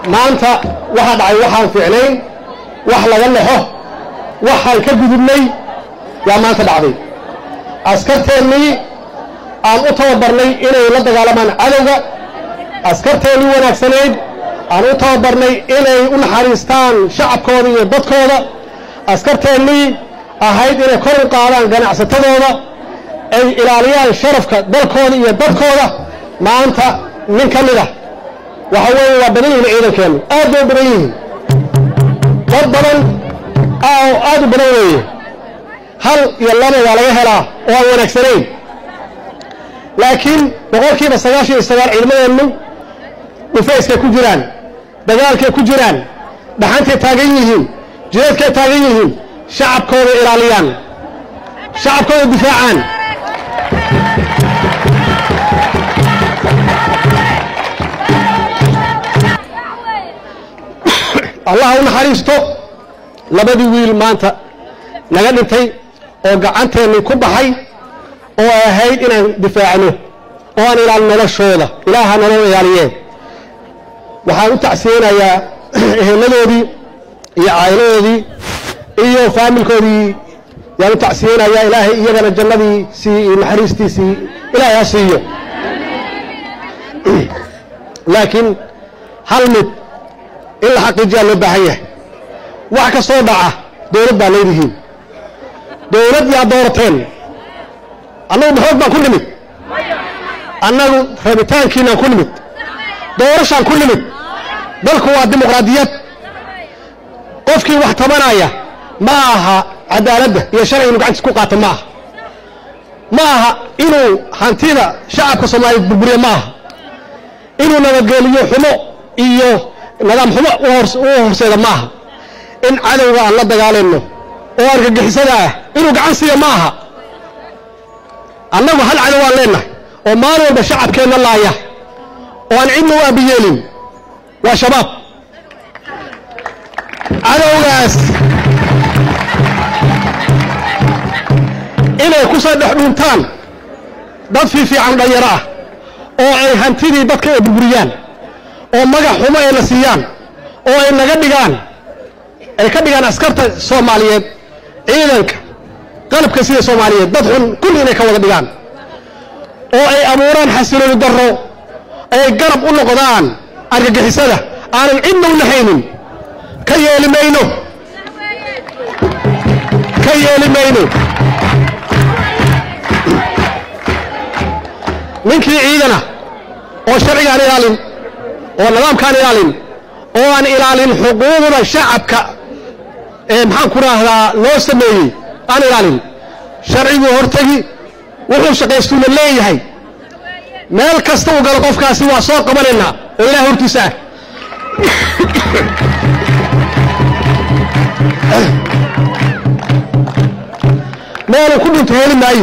maanta waxaa dhacay waxaan fiicnayn wax laga lexo waxaan ka gudubnay yaa maanta dhacday askarteennii aan u tababarnay inay la dagaalamaan cadowga askarteennii wanaagsanayd aan u tababarnay inay u naxariistaan shacabkooda iyo dadkooda askarteennii ahayd inay kor u qaadaan ganacsatadooda ay ilaaliyaan sharafka dalkooda iyo dadkooda maanta nin ka mid ah waxa weeye waa badan yihiin ciidankeennu aad bay u badan yihiin dad badan aad u badan weeye hal iyo laba waa laga helaa oo aan wanaagsanayn laakiin boqolkiiba sagaashan iyo sagaal ciidamadeennu dhufayskay ku jiraan dagaalkay ku jiraan dhaxantay taagan yihiin jireedkay taagan yihiin shacabkooda ilaaliyaan shacabkooda difaacaan allah u naxariisto labadii wiil maanta naga dhintay oo gacanteenni ku baxay oo ay ahayd inaan difaacno oo aan ilaalin noloshooda ilaaha nolol ilaaliyeen waxaan u tacsiyeynayaa eheladoodii iyo caa'iladoodii iyo faamilkoodii yaan u tacsiyeynayaa ilaahay iyagana jannadiisii iyo naxariistiisii ilaahay ha siiyo laakiin hal mid in la xaqiijiyaa loo baahan yahay wax kastoo dhaca dowlad baa leedihiin dowlad yaa doorateen annagu maxoog baan ku nimid annagu rabitaankiinaan ku nimid doorashaan ku nimid dalku waa dimuqraadiyad qofkii wax tabanaya ma aha cadaaladda iyo sharci inu gacantiis ku qaato ma aha ma aha inuu hantida shacabka soomaaliyeed burburiyo ma aha inuu nabadgeliyo xumo iyo nidaam xumo u horseeda ma aha in cadowga aan la dagaalayno oo argagixisada ah inuu gacan siiyo ma aha annagu hal cadow aan leennahay oo maalin walba shacabkeenna laaya oo aan cidna u abiyeelin waa shabaab cadowgaas inay ku soo dhex dhuuntaan dad fiifiican dhanyaro ah oo ay hantidii dadka ay burburiyaan oo magac xumo ay la siiyaan oo ay naga dhigaan ay ka dhigaan askarta soomaaliyeed ciidanka qalabka sida soomaaliyeed dad xun kulli inay ka wada dhigaan oo ay abuuraan xasilooni darro ay garab u noqdaan argagixisada aanan cidna u nahaynin ka yeeli mayno ka yeeli mayno ninkii ciidana oo sharcigaan ilaalin oo nidaamkaan ilaalin oo aan ilaalin xuquuqda shacabka ee maxaan ku raahdaa loo sameeyey aan ilaalin sharciguu hortegi wuxuu shaqaystuuna leeyahay meel kasta uu galo qofkaasi waa soo qabanaynaa oo ilaah hortiisa ah meeluu ku dhinto heli maayo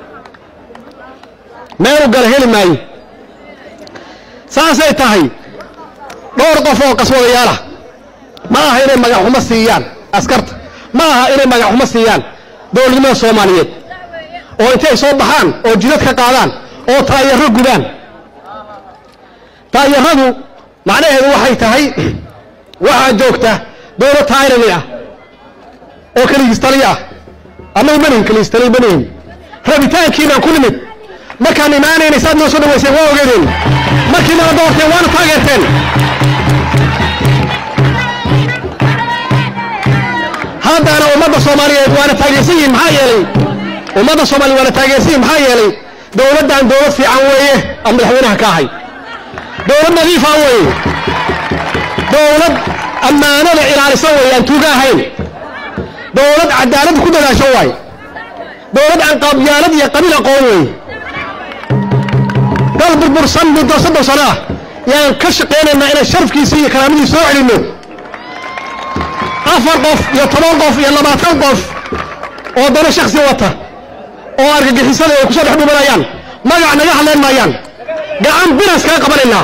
meeluu galo heli maayo saasay tahay dhowr qof oo qaswadayaal ah ma aha inay magaxxumo siiyaan askarta ma aha inay magaxxumo siiyaan dowladnimada soomaaliyeed oo intay soo baxaan oo jidad ka qaadaan oo taayaro gubaan taayaradu macnaheedu waxay tahay waxaa joogta dowlad tayrani ah oo keligiistali ah annagu manihin keligiistali manihin rabitaankiinaan ku nimid markaan imaanaynay saad noo soo dhawayseen waa ogeedeen markii nala doorteen waana taageerteen haddana ummadda soomaaliyeed waana taageersan yihin maxaa yeelay ummadda soomaliya waana taageersan yihin maxaa yeelay dowladdan dowlad fiican weeye aan madaxweynaha ka ahay dowlad nadiifa weeye dowlad ammaanada ilaalisa weeye aan tuuga ahayn dowlad cadaaladda ku dadaasho waaye dowlad aan qabyaalad iyo qabiil aqoon weeye dal burbursan muddo soddon sano ah yaan ka shaqaynaynaa inaan sharafkiisa iyo karaamadiisa soo celinno afar qof iyo toban qof iyo labaatan qof oo dano shaksi wata oo argagixisada ay ku soo dhex dhumanayaan magac naga hadlayn maayaan gacan binas kaga qabanaynaa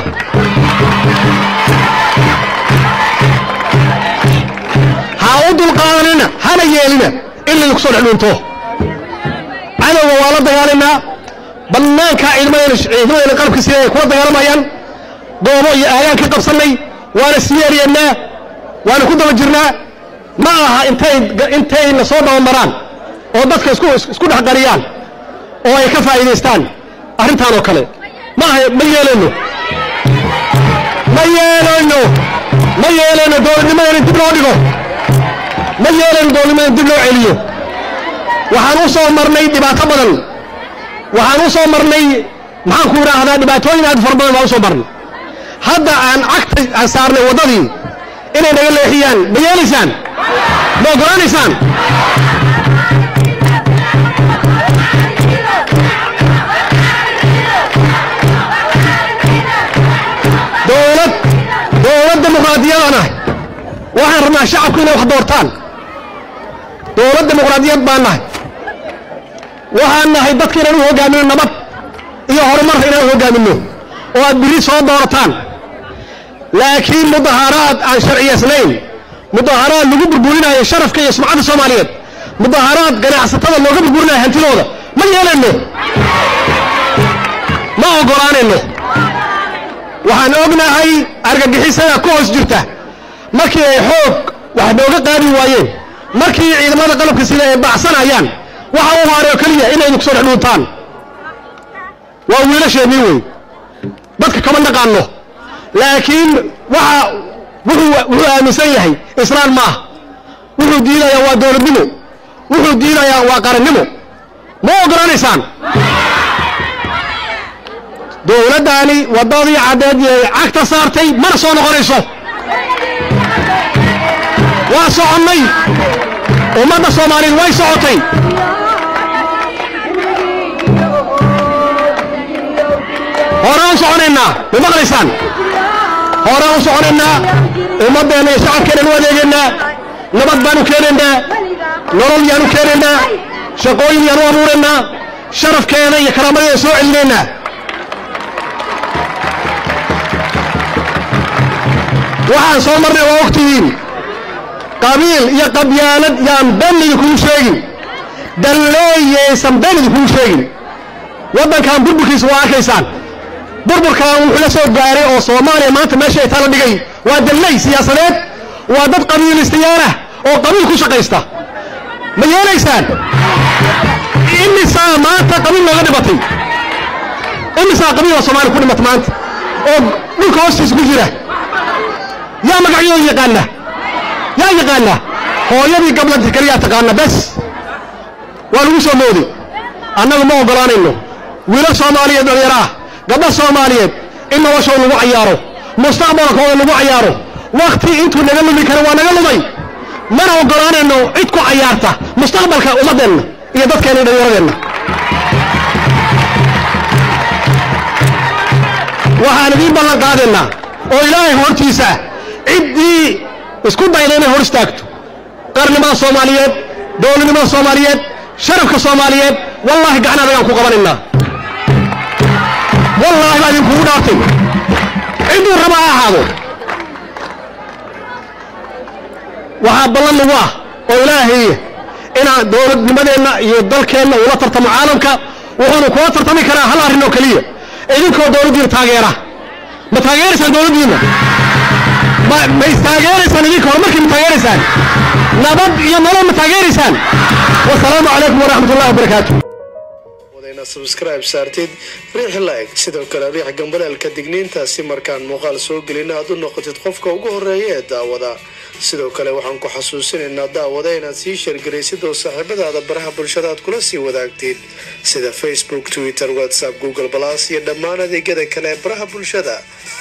ha u dulqaadanina hana yeelina in laydinku soo dhex dhuunto cadowga waa la dagaalaynaa bannaankaa ciidamadayna ciidamadayna qalabka sida ay kula dagaalamayaan goobo iyo aagaan ka qabsannay waana sii eryanaa waana ku daba jirnaa ma aha intay intayna soo dabamaraan oo dadka isku isku dhex qariyaan oo ay ka faa'iidaystaan arrintaan oo kale ma aha ma yeelayno ma yeelayno ma yeelayno dowladnimadeena dib loo dhigo ma yeelayno dowladnimadeena dib loo celiyo waxaan u soo marnay dhibaato badan waxaan u soo marnay maxaan ku idhaahdaa dhibaatooyin aad fara badan baan u soo marnay hadda aan cagta aan saarnay waddadii inay naga leexiyaan ma yeelaysaan ma ogolaanaysaan dowlad dowlad dimuqraadiyadaan ahay waxaan rabnaa shacabku inay wax doortaan dowlad dimuqraadiyad baan nahay waxaan nahay dadka inaan u hoggaamino nabad iyo horumarka inaan u hoggaamino oo aad biri soo doorataan laakiin mudaaharaad aan sharciyaysnayn mudaaharaad lagu burburinayo sharafka iyo sumcadda soomaaliyeed mudaaharaad ganacsatada looga burburinayo hantidooda ma yeelayno ma ogolaanayno waxaan ognahay argagixisada ku hoos jirta markii ay xoog wax nooga qaadi waayeen markii ciidamada qalabka sida ay baacsanayaan waxa u haaray oo keliya inay idinku soo dhex dhuuntaan waa wiilasheennii wey dadka kama naqaano laakiin waxa wuxuu wuxuu aaminsan yahay islaan ma ah wuxuu diidayaa waa dowladnimo wuxuu diidayaa waa qarannimo ma ogolaanaysaan dowladdaani waddadii caddeed yay cagta saartay mana soo noqonayso waa soconnay ummadda soomaaliyeed way socotay horaan u soconaynaa ma maqlaysaan horaan u soconaynaa ummaddeenna iyo shacabkeennan u adeegaynaa nabad baan u keenaynaa nolol yaan u keenaynaa shaqooyin yaan u abuuraynaa sharafkeeda iyo karaamadeeda soo celinaynaa waxaan soo marnay waa ogtihiin qabiil iyo qabyaalad yaan been idinkugu sheegin dalleeyaysan been idinkugu sheegin waddankan burburkiisa waa arkaysaan burburkan wuxuu la soo gaaray oo soomaaliya maanta meesha ay tala dhigay waa dalley siyaasadeed waa dad qabiilistayaal ah oo qabiil ku shaqaysta ma yeelaysaan imisaa maanta qabiil looga dhimatay imisaa qabiil oo soomaaliya ku dhimata maanta oo dhulka hoostiisa ku jira yaa magacyadooda yaqaana yaa yaqaana hooyadii gablanta keliyaa taqaana bes waa lagu soo mooday annagu ma ogolaanayno wiilo soomaaliyeed dhalinyaro ah gabdha soomaaliyeed in noloshooda lagu cayaaro mustaqbalkooda lagu cayaaro wakti intuu naga lumi kara waa naga lumay mana ogolaanayno cid ku cayaarta mustaqbalka ummaddeenna iyo dadkeenna iyo dhallinyaradeenna waxaan idiin ballan qaadaynaa oo ilaahay hortiisa ciddii isku dayda inay hor istaagto qarnimada soomaaliyeed dowladnimada soomaaliyeed sharafka soomaaliyeed wallaahi gacan adagaan ku qabanaynaa wallaahi baa idinkugu dhaartay cidduu raba ha ahaado waxaa ballan nagu ah oo ilaahay inaan dowladnimadeenna iyo dalkeenna ula tartamo caalamka wuxuuna kula tartami karaa hal arrin oo keliya idinkoo dowladdiina taageera ma taageeraysaan dowladdiina ma ma istaageeraysaan idinka horumarkii ma taageeraysaan nabad iyo nolol ma taageeraysaan wasalaamu calaykum waraxmat ullahi wabarakaatu wadayna subscribe saartid riix like sidoo kale riix gambaleelka digniintaasi markaan muuqaal soo gelina aad u noqotid qofka ugu horeeya ee daawada sidoo kale waxaan ku xasuusinaynaa daawada inaad sii sheergaraysid oo saaxiibadaada baraha bulshada aad kula sii wadaagtid sida facebook twitter whatsapp google balas iyo dhammaan adeegyada kale ee baraha bulshada